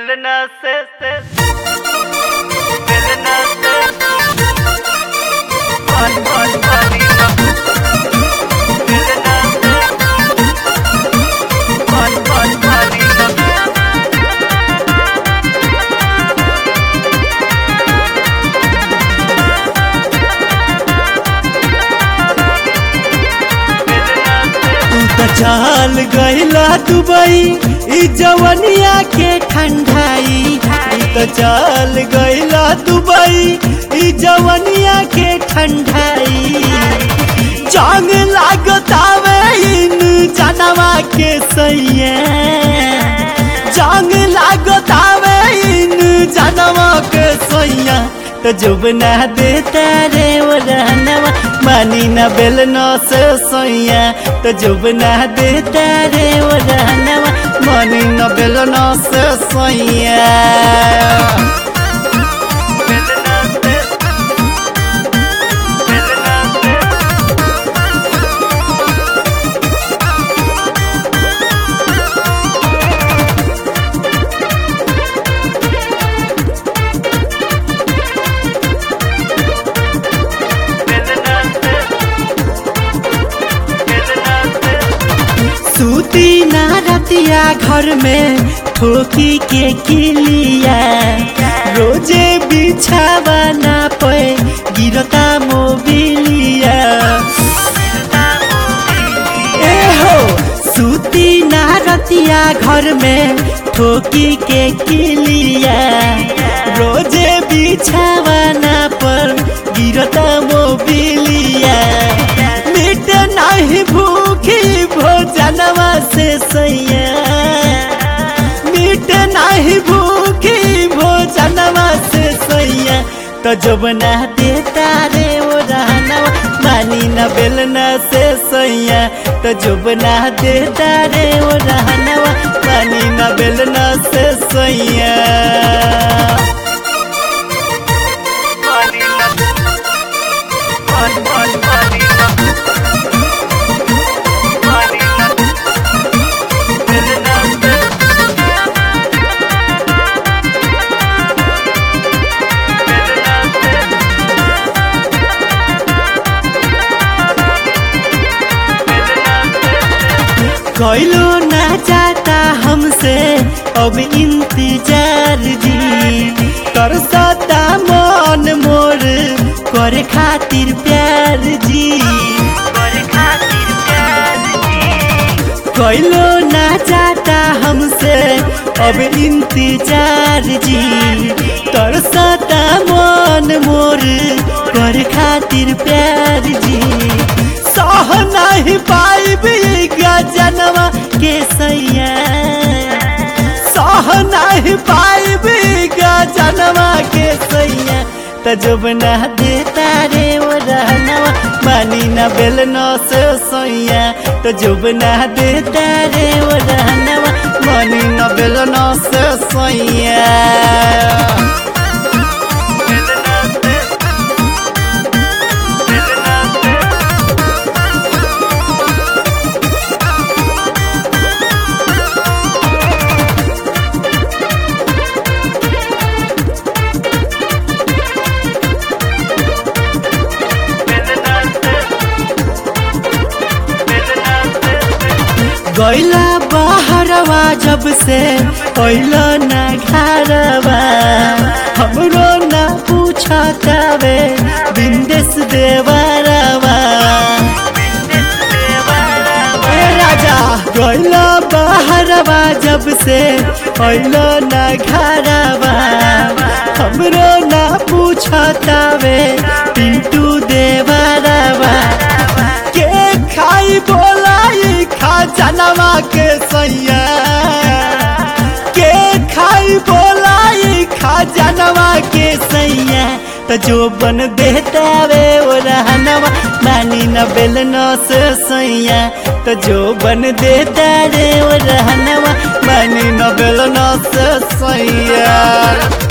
मिलना से से मिलना से बहुत बहुत भारी मिलना से बहुत बहुत भारी तू तो चल गईला दुबई ई जवनिया के ठंडाई तू तो चल गईला दुबई ई जवनिया के ठंडाई जंग लागतावे इन जनवा के सैया जंग लागतावे इन जनवा के सैया तो जुब ना देता रे वो रहनवा मानी न बेल न से सोया तो जुब ना देता रे वो रहनवा मानी न बेल न से सोया मिलना से मिलना से मिलना से मिलना से सूती ना रतिया घर में ठोकी के किलिया रोजे बिछावा ना पे गिरता मोबिलिया ए हो सूती ना रतिया घर में ठोकी के किलिया रोजे बिछावा ना पर गिरता मोबिलिया मिट नहीं भूखी भोजनवा से सैया मिट नहीं भूखी भोजनवा से सैया तो जब ना देता रे वो रहनवा मानी न बेलना से सैया तो जब ना देता रे वो रहनवा मानी न बेलना से सैया पानी लग बहुत बहुत पानी लग पानी लग मिलना से मिलना से मिलना से कोइलो ना चाहता हमसे अब इंतजार जी कर सता मन मोर करे खातिर प्यार जी करे खातिर प्यार जी कोइलो ना चाहता हमसे अब इंतजार जी कर सता मन मोर करे खातिर प्यार जी सह नहीं पाइबी जनवा के सैया सह नहीं पाइबी जनवा के सैया तजुब न देता रे वो रहनवा मानी न बेल न से सैया तजुब न देता रे वो रहनवा मानी न बेल न से सैया मिलना से मिलना से मिलना से मिलना से गैला बहरवा जब से पहिलो न घरवा हमरो न पूछतावे बिंदेश देवरवा ए राजा गैला बहरवा जब से पहिलो न घरवा हमरो न पूछतावे पिंटू देवरवा के खाई बोलाई खा जनवा के सैया के खाई बोलाई खा जनवा के सैया तो जो बन देता वे वो रहनवा मानी न बेल न से सैया तो जो बन देता रे वो रहनवा मानी न बेल न से सैया